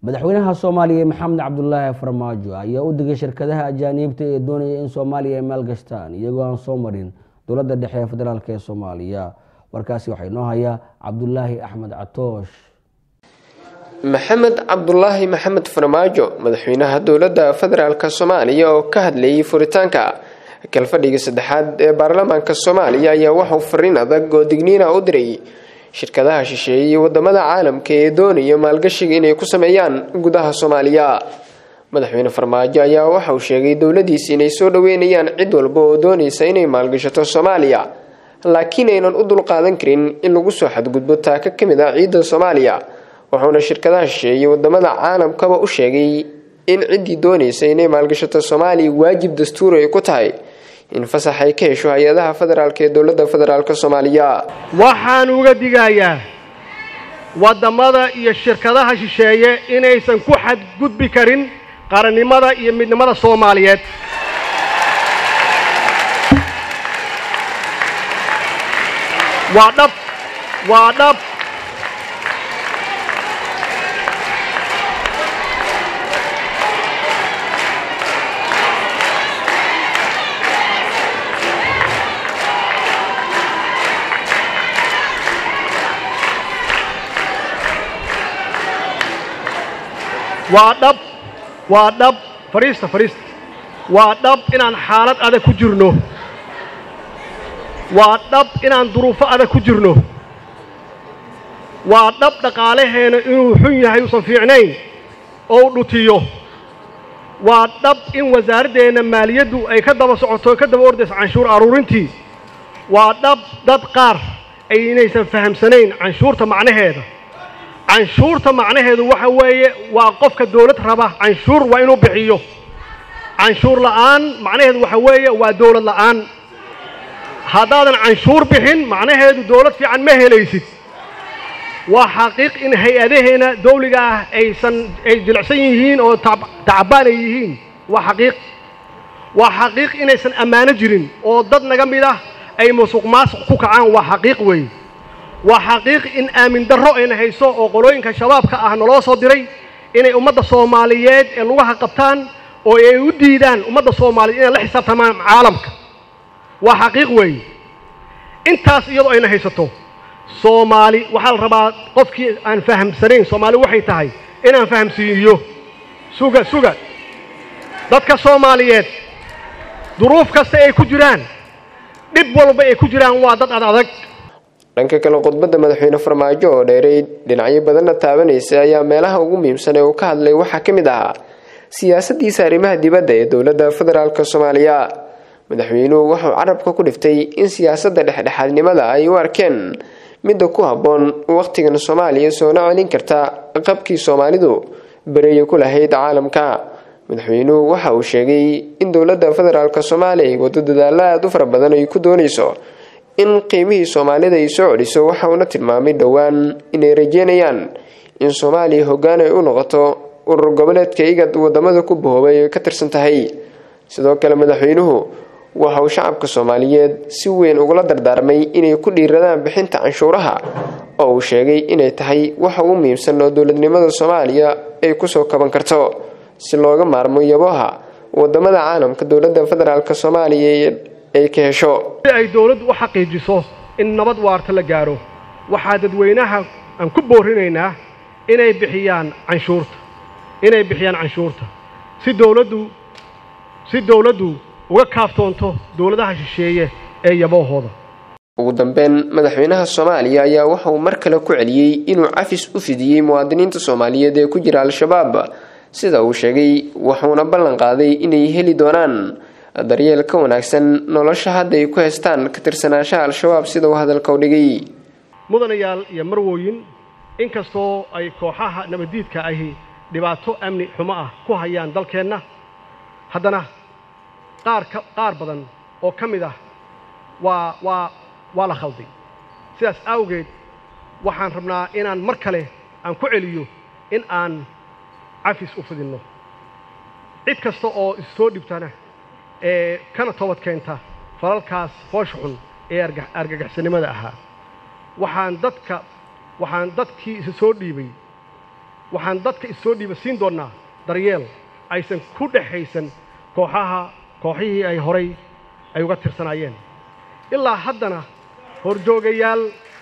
madaxweynaha soomaaliya maxamed cabdulaahi farmaajo ayaa u digay shirkadaha ajaaniibta ee doonaya in soomaaliya ay maalgashtaan iyagoo aan soo marin dowladda dhexe ee federaalk ee soomaaliya warkaasi waxaa inoo hayaa cabdulaahi axmed catoosh maxamed cabdulaahi maxamed farmaajo madaxweynaha dowladda federaalk soomaaliya oo ka hadlayay furitaanka kalfadhiga saddexaad ee baarlamaanka soomaaliya ayaa waxuu fariin adag oo digniina u diray shirkadaha shisheeye iyo wadamada caalamka ee doonaya maalgashiga inay ku sameeyaan gudaha soomaaliya madaxweyne farmaajo ayaa waxa uu sheegay dowladiisa inay soo dhaweynayaan cid walba oo doonaysa inay maalgashato soomaaliya laakiin aynan u dulqaadan karin in lagu soo xadgudbo taaka ka mid ah ciidda soomaaliya wuxuuna shirkadaha shisheeye wadamada caalamkaba u sheegay in ciddii doonaysa inay maalgashato soomaaliya waajib dastuuri ay ku tahay in fasax ay ka hesho hay-adaha federaalk ee dowladda federaalk soomaaliya waxaan uga digayaa waddamada iyo shirkadaha shisheeye inaysan ku xadgudbi karin qarannimada iyo midnimada soomaaliyeed waa dhab waa dhab waa dhab waa dhab fadhiista fadhiista waa dhab inaan xaalad adag ku jirno waa dhab inaan duruufo adag ku jirno waa dhab dhaqaalaheena inuu xun yahay uusan fiicnayn oo u dhutiyo waa dhab in wasaaraddeenna maaliyaddu ay ka daba socoto ka daba ordayso canshuur aruurintii waa dhab dad qaar ay inaysan fahamsanayn canshuurta macnaheeda canshuurta macnaheedu waxa weeye waa qofka dawlad raba canshuur waa inuu bixiyo canshuur la'aan macnaheedu waxa weeye waa dawlad la'aan haddaadan canshuur bixin macnaheedu dawlad fiican ma helaysid waa xaqiiq in hay-adaheena dawliga ah aysan ay jilicsan yihiin oo tacbaan ay yihiin waa xaqiiq waa xaqiiq inaysan ammaano jirin oo dad naga mid ah ay musuq maasuq ku kacaan waa xaqiiq weeye waa xaqiiq in aamin darro ayna hayso oo qolooyinka shabaabka ah naloo soo diray inay ummadda soomaaliyeed ee lugaha qabtaan oo ay u diidaan ummadda soomaaliyeed inay la xisaabtamaan caalamka waa xaqiiq weeye intaas iyadoo ayna haysato soomaali waxaa la rabaa qofkii aan fahamsanayn soomaali waxay tahay inaan fahamsiiyo suga suga dadka soomaaliyeed duruuf kasta ay ku jiraan dhib walba ay ku jiraan waa dad ad adag dhanka kale khudbadda madaxweyne farmaajo oo dheeray dhinacyo badanna taabanaysa ayaa meelaha ugu muhiimsan ee uu ka hadlay waxaa ka mid ahaa siyaasadiisa arrimaha dibadda ee dowladda federaalk soomaaliya madaxweynuhu wuxuu carabka ku dhiftay in siyaasadda dhexdhexaadnimada ay u arkeen midda ku habboon wakhtigan soomaaliya soona celin karta qabkii soomaalidu bereeya ku lahayd caalamka madaxweynuhu waxa uu sheegay in dowladda federaalk soomaaliya ay wado dadaalo aada u fara badan ay ku doonayso in qiimihii soomaalida ay soo celiso waxa uuna tilmaamay dhowaan inay rajeynayaan in soomaaliya hoggaan ay u noqoto urur goboleedka igad wadamada ku bahoobay ay ka tirsan tahay sidoo kale madaxweynuhu waxa uu shacabka soomaaliyeed si weyn ugula dardaarmay inay ku dhiiradaan bixinta canshuuraha oo uu sheegay inay tahay waxa ugu muhiimsan oo dowladnimada soomaaliya ay kusoo kaban karto si looga maarmo yaboha wadamada caalamka dowladda federaalk soomaaliya ay ka hesho si ay dawladdu u xaqiijiso in nabad waarta la gaaro waxaa dadweynaha aan ku boorinaynaa inay bixiyaan canshuurta inay bixiyaan canshuurta si dawladdu si dawladdu uga kaaftoonto dawladaha shisheeye ee yaboohooda ugu dambeyn madaxweynaha soomaaliya ayaa waxa uu mar kale ku celiyey inuu cafis u fidiyey muwaadiniinta soomaaliyeed ee ku jira al-shabaab sida uu sheegay wuxuuna ballan qaaday inay heli doonaan daryeel ka wanaagsan nolosha hadda ay ku haystaan ka tirsanaanshaha al-shabaab sida uu hadalka u dhigay mudanayaal iyo marwooyin inkastoo ay kooxaha nabaddiidka ahi dhibaato amni xumo ah ku hayaan dalkeenna haddana qaar ka qaar badan oo ka mid ah waa waa waa la khalday sidaas awgeed waxaan rabnaa inaan mar kale aan ku celiyo in aan cafis u fidinno cid kasta oo issoo dhibtana ee kana toobad keenta falalkaas foosha xun ee argagaxsanimada ahaa waxaan dadka waxaan dadkii isa soo dhiibay waxaan dadka issoo dhiiba siin doonnaa daryeel aysan ku dhexaysan kooxaha kooxihii ay horay ay uga tirsanaayeen ilaa haddana horjoogayaal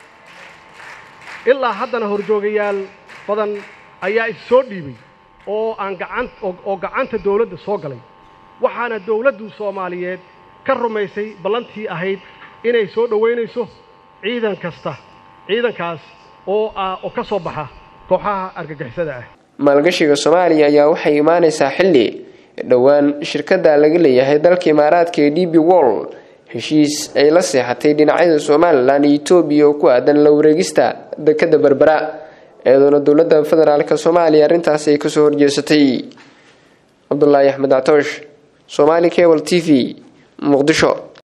ilaa haddana horjoogayaal badan ayaa issoo dhiibay oo aan gacan oo gacanta dawladda soo galay waxaana dawladdu soomaaliyeed ka rumaysay ballantii ahayd inay soo dhowaynayso ciidan kasta ciidankaas oo ah oo ka soo baxa kooxaha argagixisada ah maalgashiga soomaaliya ayaa waxay imaanaysaa xilli dhowaan shirkadda laga leeyahay dalka imaaraadka ee d b wall heshiis ay la seexatay dhinacyada somalilan iyo etoobiya oo ku aadan la wareegista dekadda berbera iyadoona dowladda federaalk soomaaliya arrintaasi ay kasoo horjeesatay cabdulaahi axmed actoosh somaali cable t v muqdisho